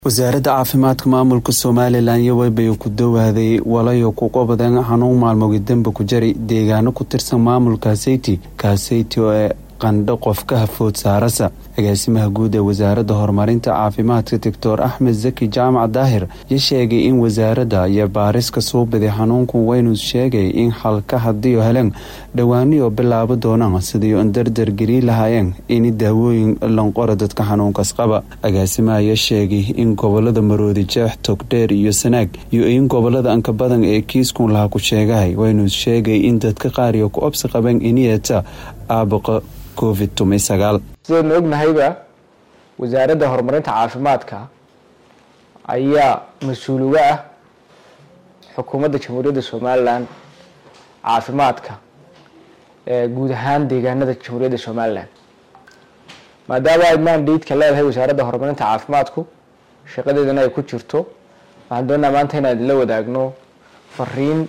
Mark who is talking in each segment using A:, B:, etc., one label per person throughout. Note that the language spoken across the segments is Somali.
A: wasaaradda caafimaadka maamulka somalilan iyo weybayo ku dawaaday walayo ku qabadeen xanuun maalmogi dembe ku jari deegaano ku tirsan maamulka seyti kaaseyti oo ee qandho qof ka hafood saarasa agaasimaha guud ee wasaaradda horumarinta caafimaadka doctor axmed zaki jaamac daahir yo sheegay in wasaaradda iyo baariska soo baday xanuunku waynu sheegay in xalka hadiyo heleen dhowaaniyo bilaabo doonaan sidii an dardar geli lahaayeen in daawooyin lanqora dadka xanuunkaas qaba agaasimaha ayaa sheegay in gobolada maroodi jeex togdheer iyo sanaag iyo in gobolada anka badan ee kiiskun laha ku sheegahay waynu sheegay in dadka qaariyo ku obsi qabeen iniyata aabaqa covid
B: sidaynu ognahayba wasaaradda horumarinta caafimaadka ayaa mas-uul uga ah xukuumadda jamhuuriyadda somalilan caafimaadka ee guud ahaan deegaanada jamhuuriyadda somalilan maadaama ay mandaidka leedahay wasaaradda horumarinta caafimaadku shaqadeedana ay ku jirto waxaan doonaa maanta inaan idinla wadaagno fariin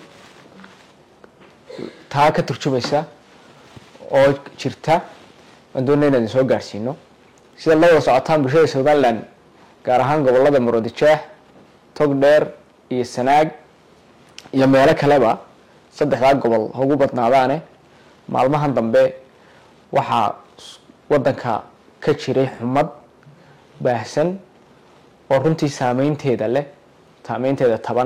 B: taa ka turjumaysa oo jirta waan doonaa inaan idin soo gaadhsiino sida la wada socotaan bulshada somalilan gaar ahaan gobolada maroodijeex togdheer iyo sanaag iyo meelo kaleba saddexdaa gobol ugu badnaadaane maalmahan dambe waxaa wadanka ka jiray xumad baahsan oo runtii saameynteeda leh saameynteeda taban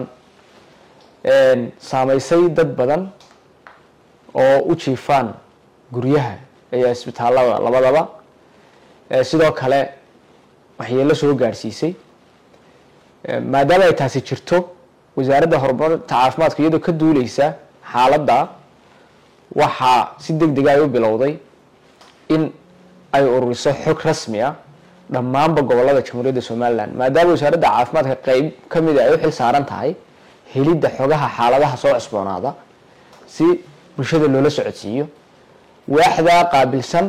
B: saameysay dad badan oo u jiifaan guryaha iyo isbitaalada labadaba sidoo kale waxyeelo soo gaadhsiisay maadaama ay taasi jirto wasaaradda horumarinta caafimaadka iyadoo ka duuleysa xaaladda waxaa si deg dega ay u bilowday in ay ururiso xog rasmi ah dhammaanba gobolada jamhuuriyadda somalilan maadaama wasaaradda caafimaadka qeyb ka mida ay u xil saaran tahay helidda xogaha xaaladaha soo cusboonaada si bulshada loola socodsiiyo waaxdaa qaabilsan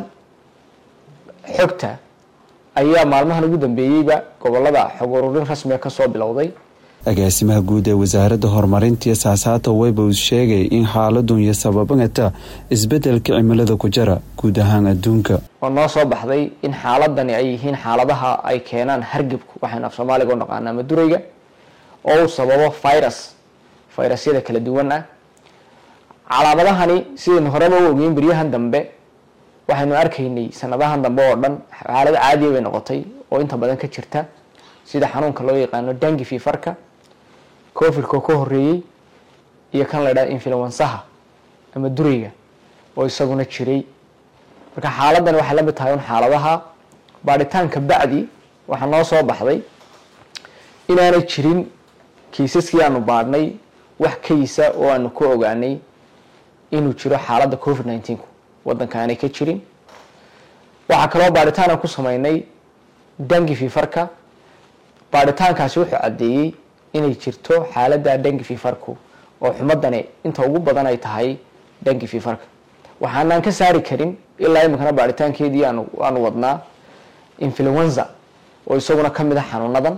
B: xogta ayaa maalmahan ugu dambeeyeyba gobolada xog ururin rasmiga kasoo bilowday
A: agaasimaha guud ee wasaaradda horumarintii saasaata webos sheegay in xaaladun iyo sababata isbedelka cimilada ku jara guud ahaan adduunka
B: oo noo soo baxday in xaaladani ay yihiin xaaladaha ay keenaan hargebku waxaynu af soomaaliga u naqaanaa madurayga oo uu sababo virus virusyada kala duwan ah calaamadahani sidaynu horeba u ogeyn beryahan dambe waxaynu arkaynay sanadahan dambe oo dhan xaalad caadiya bay noqotay oo inta badan ka jirta sida xanuunka loo yaqaano dangi fifarka covidka ka horeeyey iyo kan la ydhaha influensaha ama durayga oo isaguna jiray marka xaaladani waxay la mid tahay un xaaladaha baadhitaanka bacdi waxaa noo soo baxday inaanay jirin kiisaskii aanu baadhnay wax kaysa oo aanu ku ogaanay inuu jiro xaaladda covid nineteen wadanka aanay ka jirin waxaa kaloo baadhitaan aan ku sameynay dangi fifarka baadhitaankaasi wuxuu caddeeyey inay jirto xaaladda dangi fifarku oo xumadani inta ugu badan ay tahay dangi fifarka waxaanaan ka saari karin ilaa iminkana baadhitaankeedii aanu wadnaa influenza oo isaguna kamid ah xanuunadan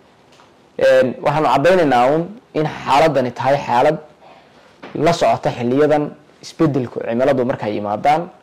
B: waxaanu caddaynaynaa un in xaaladani tahay xaalad la socota xiliyadan isbedelku cimiladu markay yimaadaan